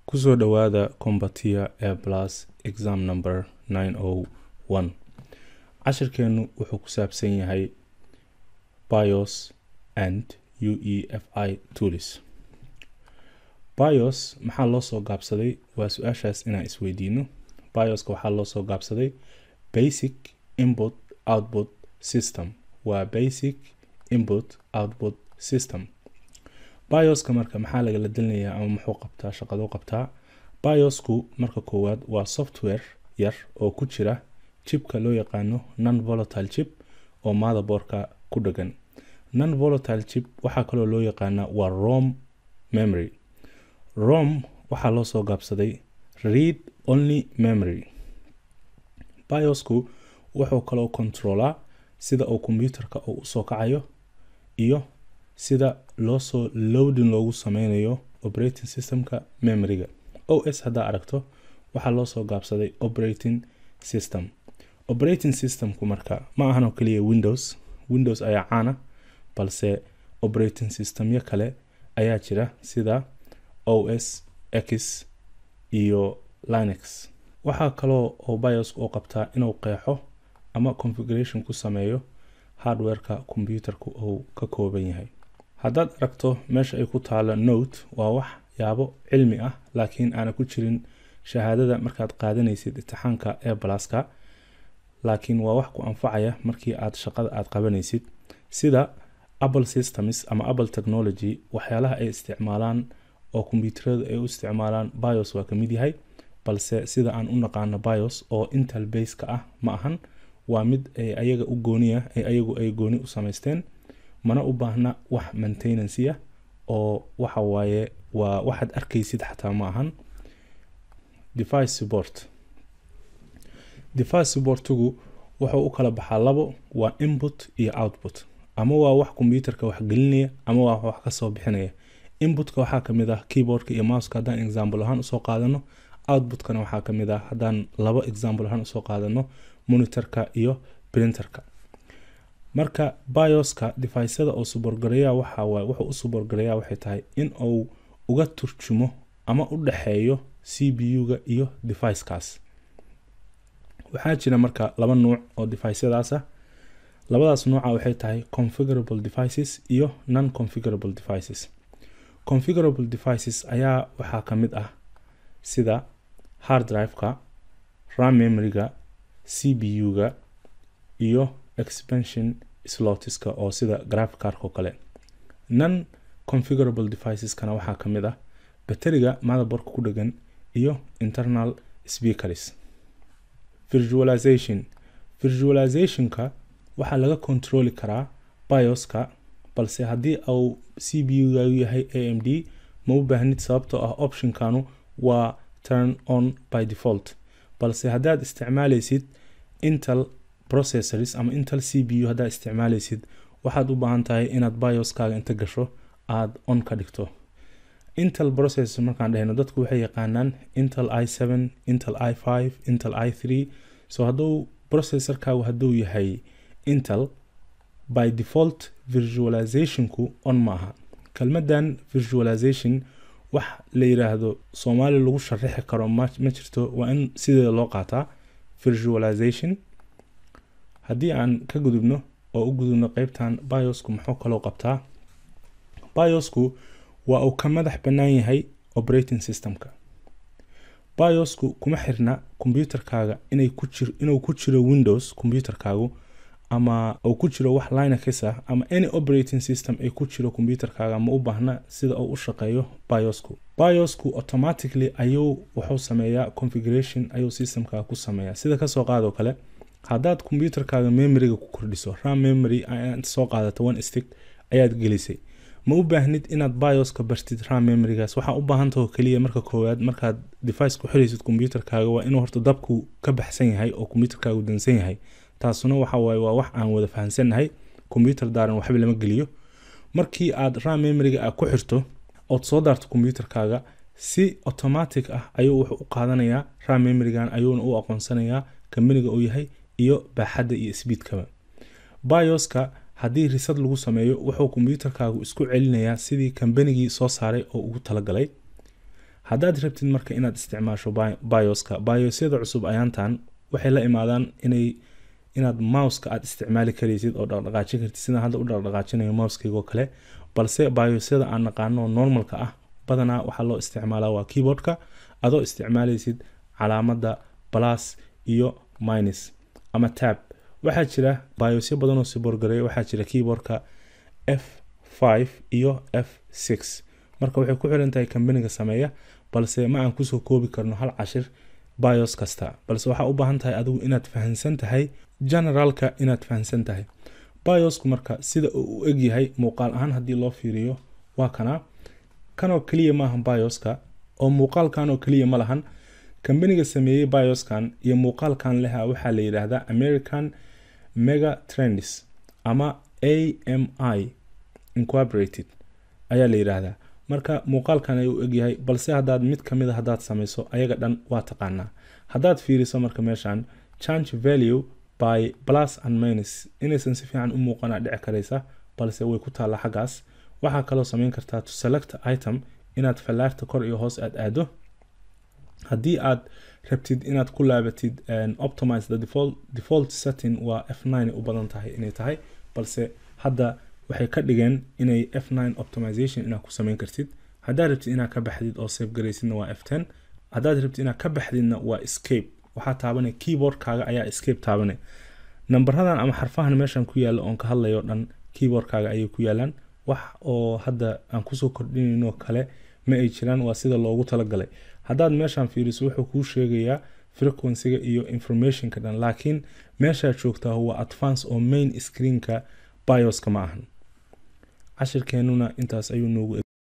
kusoo dhowaada combatia air plus exam number nine o one cashirkeenu wuxuu ku saabsan yahay bios and u e f i tools bios maxaa loo soo gaabsaday waa su-aashaas inaan isweydiino bioska waxaa loo soo gaabsaday basic input output system waa basic input output system bioska marka maxaa lagala delinayaa ama muxuu qabtaa shaqaduu qabtaa biosku marka koowaad waa software yar oo ku jira chipka loo yaqaano non volatile chip oo motherboardka ku dhagan non volatile chip waxaa kaloo loo yaqaanaa waa rom memory rom waxaa loo soo gaabsaday read only memory biosku wuxuu kaloo controlaa sida uu computerka uu usoo kacayo iyo sida loosoo loading loogu sameynayo operating systemka memoryga o s haddaa aragto waxaa loo soo gaabsaday operating system operating systemku marka ma ahan oo keliya windows windows ayaa caana balse operating systemyo kale ayaa jira sida o s x iyo linux waxaa kaloo oo bios oo qabtaa inuu qeexo ama configuration ku sameeyo hardwareka computerku uu ka kooban yahay haddaad aragto meesha ay ku taalo note waa wax yaabo cilmi ah laakiin aana ku jirin shahaadada markaad qaadanaysid imtixaanka ee balaska laakiin waa wax ku anfacaya markii aad shaqada aad qabanaysid sida apple systems ama apple technology waxyaalaha ay isticmaalaan oo kombyuutaradu ay u isticmaalaan bios waa kamid yahay balse sida aan u naqaano bios oo intel baska ah ma ahan waa mid ay ayaga u gooniya ay ayagu ay gooni u samaysteen mana u baahna wax maintenancy ah oo waxa waaye waa waxaad arkaysid xataa ma ahan device support device supportigu wuxuu u kala baxaa labo waa input iyo output ama waa wax combyuterka wax gelinaya ama waa wax kasoo bixinaya inputka waxaa kamid ah keyboardka iyo mouska haddaan example ahaan usoo qaadano outputkana waxaa kamid ah haddaan labo example ahaan usoo qaadano monitorka iyo printerka marka bioska deficada oo suborgareeya waxawaay wuxuu u suborgareeya waxay tahay in uu uga turjumo ama u dhexeeyo c b u-ga iyo deficekaas waxaa jira marka laba nuuc oo deficadaas ah labadaas nuuca waxay tahay configurable devices iyo non configurable devices configurable devices ayaa waxaa ka mid ah sida hard driveka ram memoryga c b u-ga iyo expansion slotiska oo sida graficark oo kale non configurable deviceskana waxaa ka mid ah bateriga motherboardka ku dhagan iyo internal speakers virtualization virtualizationka waxaa laga controli karaa bioska balse haddii uu c b u gagu yahay a m d ma u baahnid sababtoo ah optionkanu waa turn on by default balse haddaad isticmaalaysid intel processors ama intel c b u haddaad isticmaalaysid waxaad u baahan tahay inaad bioskaaga inta gasho aada on ka dhigto intel processor markaan dhehno dadku waxay yaqaanaan intel i seven intel i five intel i three so hadduu processorkaagu hadduu yahay intel by default virtualizationku on ma aha kelmadan virtualization wax la yiraahdo soomaali lagu sharaxi karo ma jirto waa in sideeda loo qaataa virtualization haddii aan ka gudubno oo u gudubno qeybtan biosku muxuu kaloo qabtaa biosku waa uu ka madax bannaan yahay operating systemka biosku kuma xirna combyuterkaaga inuu ku jiro windows combyuterkaagu ama uu ku jiro wax linux ah ama any operating system ay ku jiro combyuterkaaga ma u baahna sida uu u shaqeeyo biosku biosku automatically ayuu wuxuu sameeyaa configuration ayuu systemkaaga ku sameeyaa sida kasoo qaadoo kale haddaad combyuterkaaga memoryga ku kordhiso ram memory inta soo qaadato one stick ayaad gelisay ma u baahnid inaad bioska bartid ram memorygaas waxaa u baahantaho keliya marka koowaad markaad device ku xiraysid combyuterkaaga waa inuu horta dabku ka baxsan yahay oo combyuterkaagu dansan yahay taasuna waxa waaye waa wax aan wada fahansannahay combyuter daaran waxba lama geliyo markii aad ram memoryga aad ku xirto ood soo daarto combyuterkaaga si automatic ah ayuu wuxuu u qaadanayaa ram memorygan ayuuna u aqoonsanayaa kambaniga uu yahay iyo baaxadda iyo sbiidkaba bioska haddii risad lagu sameeyo wuxuu kombyuutarkaagu isku celinayaa sidii kambanigii soo saaray oo ugu talagalay haddaad rabtid marka inaad isticmaasho bioska biosyada cusub ayaantan waxay la imaadaan inay inaad mouska aad isticmaali karaysid oo dhaqdhaqaajin kartid sidaan hadda u dhaqdhaqaajinayo mouskaygo kale balse biosyada aan naqaano normalka ah badanaa waxaa loo isticmaalaa waa keyboardka adoo isticmaalaysid calaamada plus iyo minus ama tab waxaa jira biosyo badanoo siborgareeya waxaa jira keyboardka f five iyo f six marka waxay ku xiran tahay kambaniga sameeya balse ma aan kusoo koobi karno hal cashir bios kasta balse waxaa u baahan tahay adigu inaad fahansan tahay generaalka inaad fahansan tahay biosku marka sida uu u egyahay muuqaal ahaan haddii loo fiiriyo waa kana kanoo keliya maahan bioska oo muuqaalkan oo keliya ma lahan kambaniga sameeyey bioskan iyo muuqaalkan leha waxaa la yidhaahdaa american mega trends ama a m i incorporated ayaa la yidhaahdaa marka muuqaalkan ayuu u egyahay balse haddaad mid ka mid a haddaad samayso ayaga dhan waa taqaanaa haddaad fiiriso marka meeshan change value by plus and minus inaysan si fiican u muuqanaa dhici karaysa balse way ku taallaa xaggaas waxaa kaloo samayn kartaa to select item inaad fallaarta kor iyo hoos aad aado haddii aad rabtid inaad ku laabatid optimize the default, default setting waa f9 u badan tahay inay tahay balse hadda waxay ka dhigeen inay f9 optimization inaad ku samayn kartid haddaad rabtid inaad ka baxdid oo save garaysidna waa f10 haddaad rabtid inaad ka baxdidna waa escape waxaa taabanay keyboardkaaga ayaa escape taabanay nambaradan ama xarfahan meeshan ku yaalla oon ka hadlayo dhan keyboardkaaga ayay ku yaalaan wax oo hadda aan kusoo kordhinayno kale ma ay jiraan waa sida loogu talagalay haddaad meeshan fiiriso wuxuu kuu sheegayaa frequencyga iyo informationka dhan laakiin meeshaad joogtaa waa advance oo main screenka bioska ma ahan cashirkeenuna intaas ayuu noogu